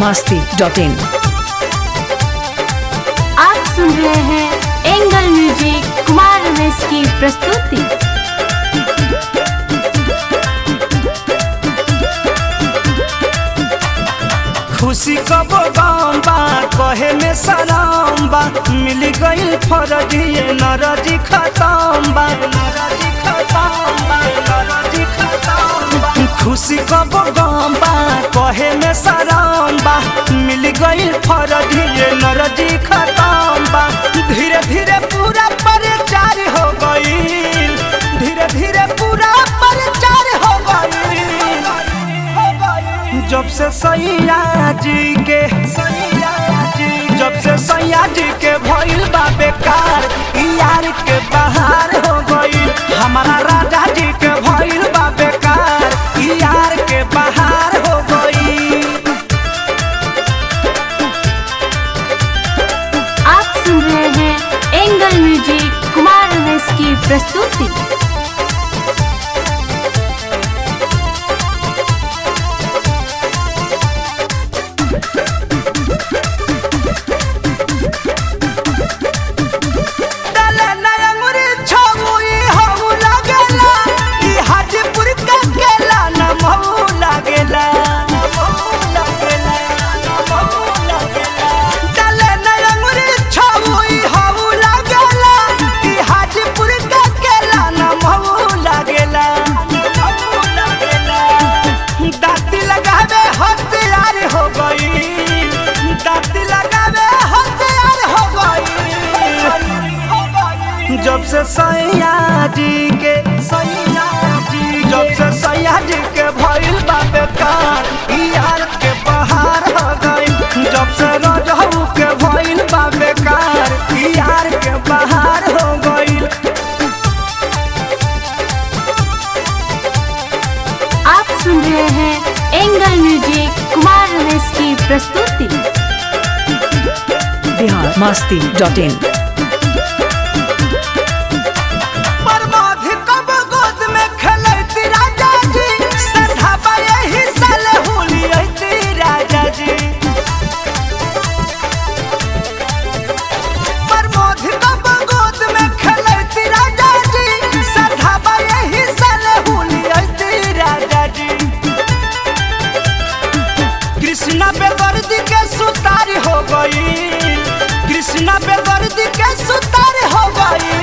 masti dot in. आप सुन रहे हैं एंगल म्यूजिक कुमार रमेश की प्रस्तुति खुशी कब गम बा कहे में सलाम बा मिल गईल फरजिए नरजी खतम बा नरजी खतम बा नरजी खतम बा खुशी कब गम बा कहे में सलाम बा मिल गईल फरजिए नरजी खतम बा धीरे धीरे पूरा परिचार हो गईल धीरे धीरे पूरा परिचार हो गईल जब से सैया जी के सैया जी जब से सैया जी के भइल बा बेकार ई यार के बहार हो गई हमारा राजा जी के भइल बा बेकार ई यार के बहार हो गई आप सुन रहे हैं एंगल म्यूजिक कुमार रमेश की प्रस्तुति डाले नयंगुरी छौई हऊ लागेला ई हाजीपुर का केला न महू लागेला डाले नयंगुरी छौई हऊ लागेला ई हाजीपुर का केला न महू लागेला दाती लगावे हथियार हो गई दाती लगावे हथियार हो गई जब से सैया जी के सैया जी जब से सैया जी के भइल बा बेकार ई यार के बहार हो गई जब से रजहू के भइल बा बेकार ई यार के बहार हो गई आप सुन रहे हैं एंगल म्यूजिक कुमार रमेश की प्रस्तुति Bihar masti dot in. बर्बाद कब गोद में खेलती राजा जी सधाबा यही साल हुलियती राजा जी बर्बाद कब गोद में खेलती राजा जी सधाबा यही साल हुलियती राजा जी कृष्णा बेदर्दी के सुतार हो गई कृष्णा बेदर्दी के सुतार हो गई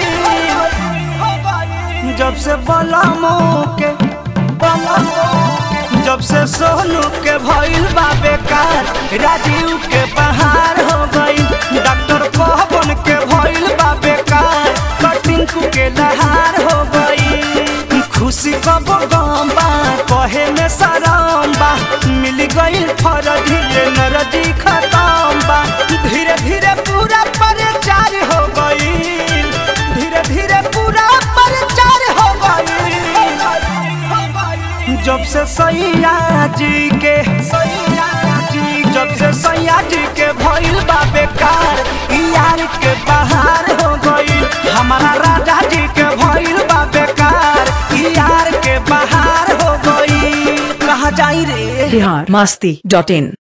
जब से बलमो के बलमो के, जब से सोनू के भइल बा बेकार राजीव के बहार हो गई डॉक्टर पवन के भइल बा बेकार कटिंकू के लहार हो गई खुशी कब गम बा कहे में शरम बा मिल गई फरजी नरजी खतम बा धीरे धीरे पूरा परिचार हो गई धीरे धीरे पूरा परिचार हो गई जब से सैया जी के सैया जी जब से सैया जी के भइल बा बेकार ई यार के बहार हो गई हमारा राजा जी के भइल बा बेकार ई यार के बहार हो गई कहाँ जाई रे Bihar masti dot in.